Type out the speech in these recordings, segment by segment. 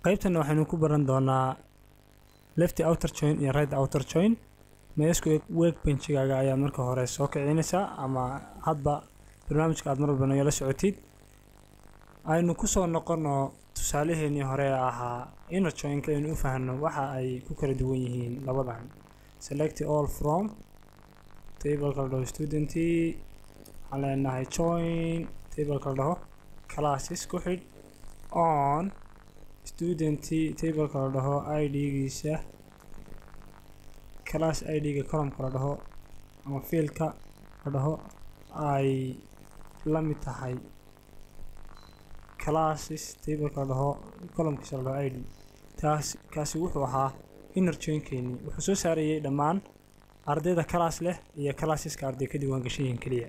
qaybtan waxaynu ku baran doonaa lefty outer join iyo right outer join meesku workbenchigaaga ayaa marka hore soo kicinaysaa ama hadba barnaamijka aad mar walba nagala socotid aynu kusoo noqono tusaalaheenii hore ee ahaa inner joinka aynu u fahanno waxa ay ku kala duwan yihiin labadan select all from tableka la dhaho student waxaan leenahay join tableka la dhaho classes ku xidh on student tableka la dhaho id-giisa class id-ga columka la dhaho ama fielka la dhaho ay la mid tahay classes tableka la dhaho columkiisa la dhaho id taas kaasi wuxuu ahaa inner joinkeeni wuxuu soo saarayay dhammaan ardayda class leh iyo classeska arday ka diiwaan gashan yihiin keliya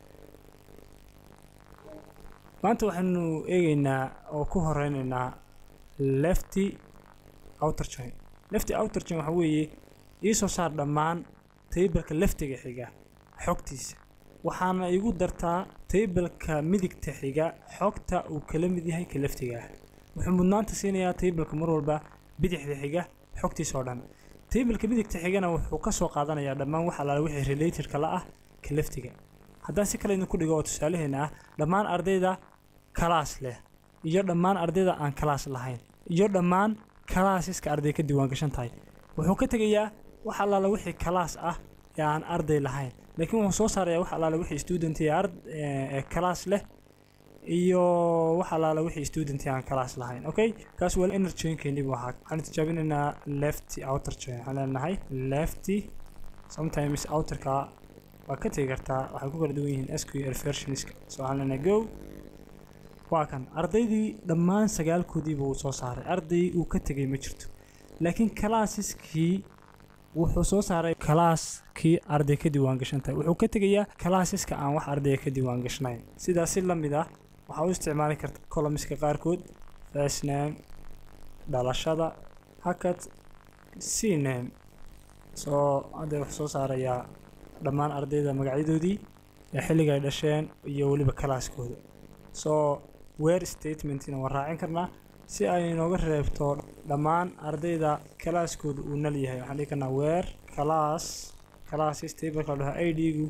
maanta waxaynu eegeynaa oo ku horeyneynaa lefty outer join lefty outer join waxaa weeye iisoo saar dhammaan tableka leftiga xiga xogtiisa waxaana igu dartaa tableka midigta xiga xogta uu kala mid yahay ka leftiga ah wuxuu mudnaanta siinayaa tableka mar walba bidixda xiga xogtiisa oo dhan tableka midigta xigana wuxuu ka soo qaadanayaa dhammaan wax allaale wixii relatedka la ah ka leftiga haddaan si kale idinku dhigo oo tusaalaheena ah dhammaan ardayda kalaas leh iyo dhammaan ardayda aan kalaas lahayn iyo dhammaan kalaasiska arday ka diiwaan gashan tahay wuxuu ka tegayaa wax allaale wixii kalaas ah ee aan arday lahayn laakiin wuxuu soo saarayaa wax allaale wixii student ee kalaas leh iyo wax allaale wixii student aan kalaas lahayn okay kaas waa inner joinkeeni buu ahaa waxaan tijaabinaynaa lefty outer join waxaan leenahay lefty sometimes outerka waa ka tegi kartaa waxay ku kala duwan yihiin sql versionska so waxaan leenahay go waa kan ardaydii dhammaan sagaalkoodii buu soo saaray arday uu ka tegay ma jirto laakiin kalaasiskii wuxuu soo saaray kalaaskii arday ka diiwaan gashan tahay wuxuu ka tegayaa kalaasiska aan wax ardaya ka diiwaan gashnayn sidaas si la mid ah waxaa u isticmaali karta colomiska qaarkood first name dhalashada hakad c name soo hadda wuxuu soo saarayaa dhammaan ardayda magacyadoodii ee xilliga ay dhasheen iyo weliba kalaaskooda soo weer statementina waan raacin karnaa si ay inooga reebto dhammaan ardayda kalaaskooda uu nal yahay waxaan dhihi karnaa weer class classes tableka la dhaho id-gu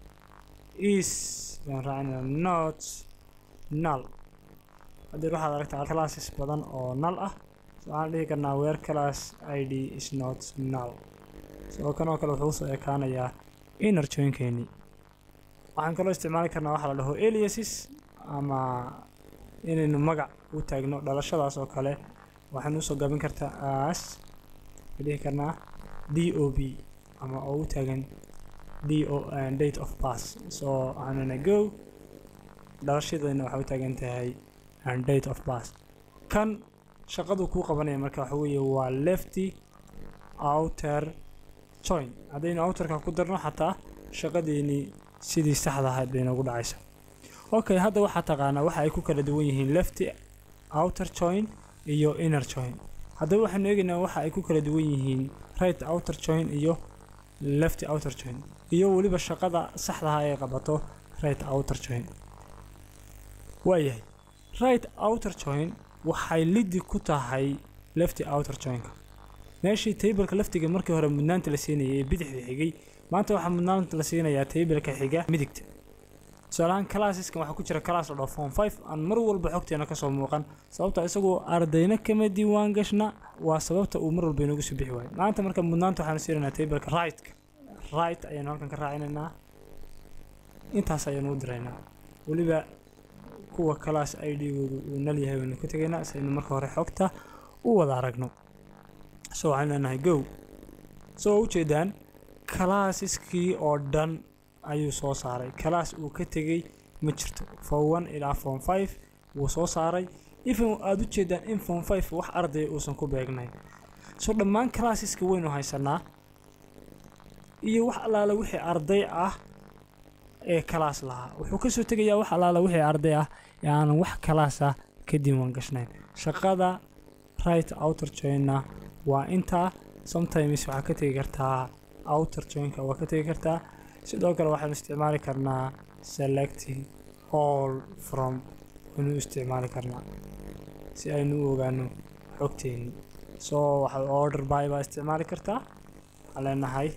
is baan raacinaa not null haddii waxaad aragtaa classes badan oo null ah so waxaan dhihi karnaa weer class id is not null soo kan oo kale wuxuu usoo ekaanayaa inner joinkeeni waxaan kaloo isticmaali karnaa waxaa la dhaho aliases ama inaynu magac u taagno dhalashadaas oo kale waxaynu usoo gabin kartaa as dhihi karnaa d o b ama oo u taagan d o date of pass so waxaanuna go dhalashadayna waxay u taagan tahay date of pass kan shaqadu kuu qabanaya marka waxa weeye waa lefty outer join haddaynu outerka ku darno xataa shaqadeeni sidii saxda ahayd bay noogu dhacaysa okay hadda waxaa taqaanaa waxa ay ku kala duwan yihiin lefty outer join iyo inner join haddaba waxaanu eegaynaa waxa ay ku kala duwan yihiin right outer join iyo lefty outer join iyo weliba shaqada saxdaha ay qabato right outer join waayahay right outer join waxay lidi ku tahay lefty outer joinka meeshii tableka laftiga markii hore mudnaanta la siinayay ee bidixda xigay maanta waxaa mudnaanta la siinayaa tableka xiga midigta tusaalahaan calassiskan waxaa ku jira class la dhaho form five aan mar walba xogteena kasoo muuqan sababta isagoo ardayna kama diiwaan gashna waa sababta uu mar walba inoogu soo bixi waayo maanta marka mudnaanta waxaanu siinaynaa tableka rightka right ayaanu halkan ka raacinaynaa intaas ayaanu u diraynaa weliba kuwa class id-goodu uu nal yahay waynu ka tegaynaa si aynu marka hore xogta u wada aragno so waxaan leenahay go soo ujeedaan calassiskii oo dhan ayuu soo saaray kalaas uu ka tegey ma jirto form one ilaa form five wuu soo saaray ifan aada u jeedaan in form five wax ardaya uusan ku beegnayn so dhammaan classeska waynu haysanaa iyo wax allaala wixii arday ah ee kalaas lahaa wuxuu kasoo tegayaa wax allaala wixii arday ah ee aanan wax kalaas ah ka diiwaan gashnayn shaqada right outer joinna waa intaa sometimes waxaa ka tegi kartaa outer joinka waa ka tegi kartaa sidoo kale waxaanu isticmaali karnaa selecting all from aynu isticmaali karnaa si aynu u ogaano xogteeni soo waxaad order by baa isticmaali kartaa waxaan leenahay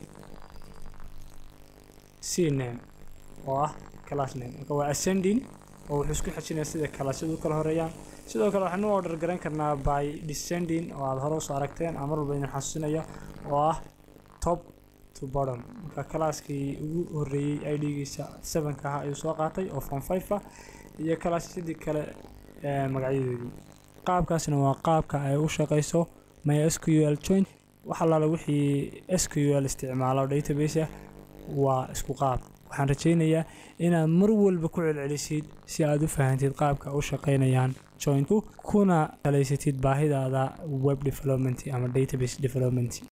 c name oo ah class name marka waa ascending oo wuxuu isku xejinaya sida kalaasyadu u kala horeeyaan sidoo kale waxaanu order garan karnaa by descending oo aad hore usoo aragteen ama mar walba idin xasuusinaya oo ah top to bottom marka kalaaskii ugu horeeyey idgiisa sevenka ahaa ayuu soo qaatay oo form five ah iyo kalaasyadii kale ee magacyadoodii qaabkaasna waa qaabka ay u shaqeyso mysql joint wax allaala wixii sql isticmaalo database ah waa isku qaab waxaan rajaynayaa inaad mar walba ku celcelisid si aad u fahantid qaabka u shaqeynayaan jointku kuna talaysatid baahidaada web development ama database development